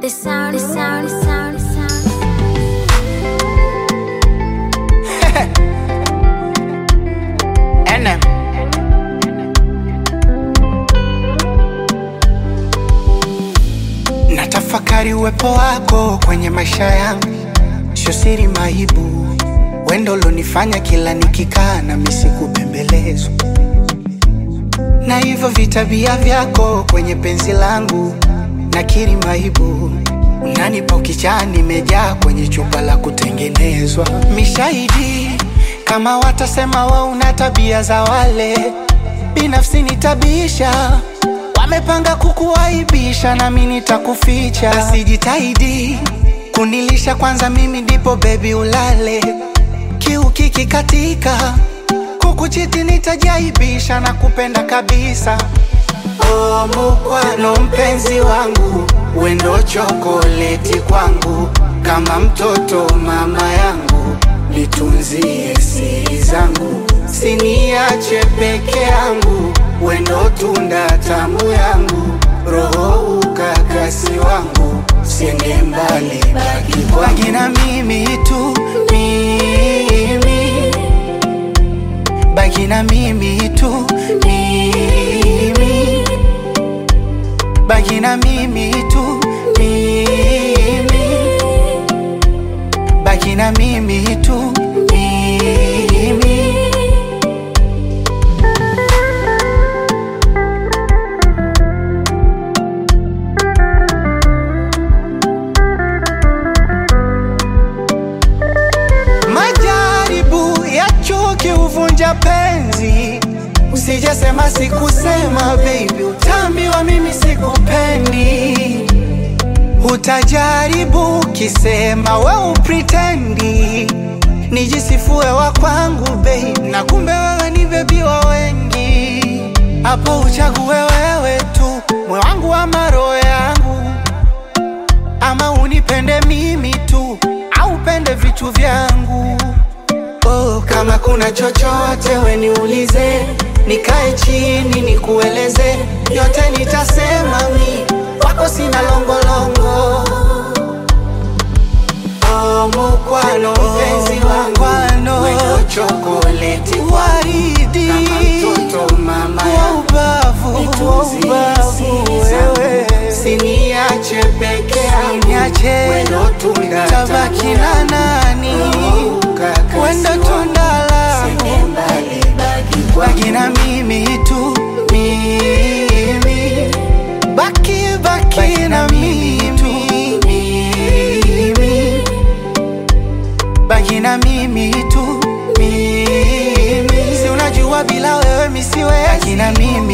The sound, the sound, the sound, the sound. NM. Natafakari uwepo wako kwenye maisha yangu, sio siri maibu, wendo ulonifanya kila nikikaa na misi kubembelezwa na hivyo vitabia vyako kwenye penzi langu, nakiri maibu, unanipa ukichaa, nimejaa kwenye chupa la kutengenezwa. Mishahidi kama watasema wa una tabia za wale, binafsi nitabisha Wamepanga kukuaibisha nami nitakuficha, basi jitahidi kunilisha kwanza, mimi ndipo bebi ulale. Kiu kikikatika kukuchiti nitajaibisha na kupenda kabisa. Oh, mukwano mpenzi wangu, wendo chokoleti kwangu, kama mtoto mama yangu, nitunzie siri zangu, siniache peke yangu, wendo tunda tamu yangu, roho ukakasi wangu, siende mbali, baki kwangu, baki na mimi tu, mimi baki na mimi tu mimi baki na mimi tu mimi baki na mimi tu mimi Majaribu ya chuki huvunja penzi, usijesema sikusema, baby, utaambiwa mimi sikupendi. Utajaribu kisema we upritendi, nijisifue wa kwangu babe, na kumbe wewe ni bebi wa wengi. Hapo uchague wewe tu, moyo wangu ama roho yangu ama unipende mimi tu au upende vitu vyangu. Oh, kama kuna chochote we niulize, nikae chini nikueleze, yote nitasema mi wako sina longolongo. Oh, mukwano mpenzi wangu, wendo chokoleti waridi, kama mtoto mama wa yangu ubavu, wa Nitunzie ubavu siri zangu, wewe. siniache peke yangu, Niache, wendo tunda tabaki tamu na yangu, nani? roho ukakasi Wendo wangu, tunda langu. siende mbali, baki kwangu. Baki na mimi tu mimi, baki baki na mimi tu mimi, baki na mimi tu mimi. Si unajua bila wewe mimi siwezi. Baki na mimi